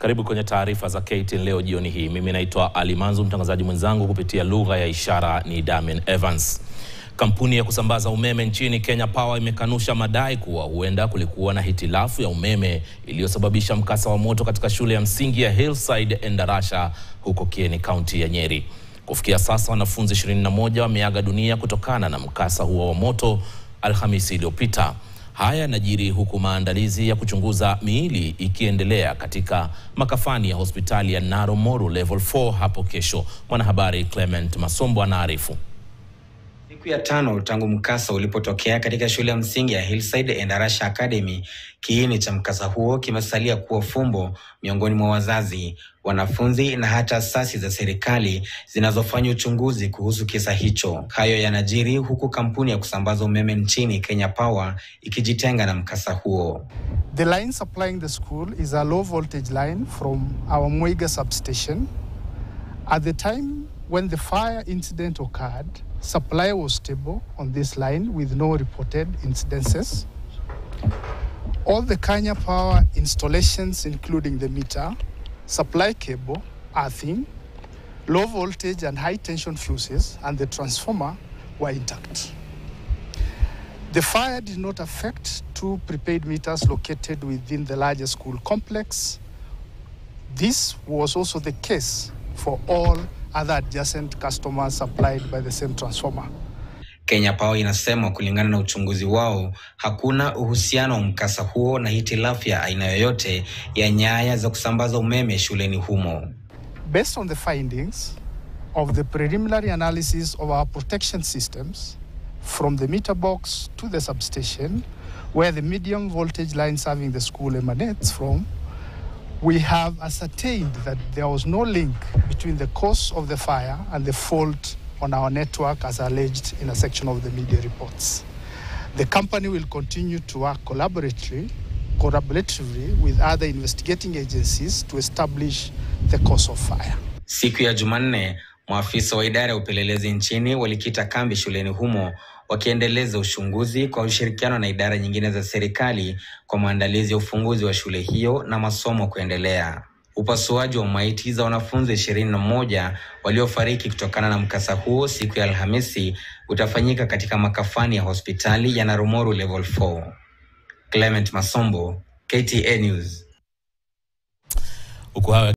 Karibu kwenye taarifa za KTN leo jioni hii. Mimi naitwa Ali Manzu, mtangazaji mwenzangu kupitia lugha ya ishara ni Damian Evans. Kampuni ya kusambaza umeme nchini Kenya Power imekanusha madai kuwa huenda kulikuwa na hitilafu ya umeme iliyosababisha mkasa wa moto katika shule ya msingi ya Hillside Endarasha huko Kieni, kaunti ya Nyeri. Kufikia sasa wanafunzi 21 wameaga dunia kutokana na mkasa huo wa moto Alhamisi iliyopita. Haya yanajiri huku maandalizi ya kuchunguza miili ikiendelea katika makafani ya hospitali ya Naro Moru Level 4 hapo kesho. Mwanahabari Clement Masombo anaarifu. Siku ya tano tangu mkasa ulipotokea katika shule ya msingi ya Hillside Endarasha Academy, kiini cha mkasa huo kimesalia kuwa fumbo miongoni mwa wazazi, wanafunzi na hata asasi za serikali zinazofanya uchunguzi kuhusu kisa hicho. Hayo yanajiri huku kampuni ya kusambaza umeme nchini Kenya Power ikijitenga na mkasa huo. The line supplying the school is a low voltage line from our Muiga substation. At the time when the fire incident occurred, supply was stable on this line with no reported incidences. All the Kenya Power installations, including the meter, supply cable, earthing, low voltage and high tension fuses, and the transformer were intact. The fire did not affect two prepaid meters located within the larger school complex. This was also the case for all other adjacent customers supplied by the same transformer. Kenya Power inasema kulingana na uchunguzi wao hakuna uhusiano wa mkasa huo na hitilafu ya aina yoyote ya nyaya za kusambaza umeme shuleni humo. Based on the findings of the preliminary analysis of our protection systems from the meter box to the substation where the medium voltage line serving the school emanates from, we have ascertained that there was no link between the cause of the fire and the fault on our network as alleged in a section of the media reports. The company will continue to work collaboratively, collaboratively with other investigating agencies to establish the cause of fire. Siku ya Jumanne, maafisa wa idara ya upelelezi nchini walikita kambi shuleni humo wakiendeleza uchunguzi kwa ushirikiano na idara nyingine za serikali kwa maandalizi ya ufunguzi wa shule hiyo na masomo kuendelea. Upasuaji wa maiti za wanafunzi ishirini na moja waliofariki kutokana na mkasa huo siku ya Alhamisi utafanyika katika makafani ya hospitali ya Narumoru Level 4. Clement Masombo, KTN News. Huku hayo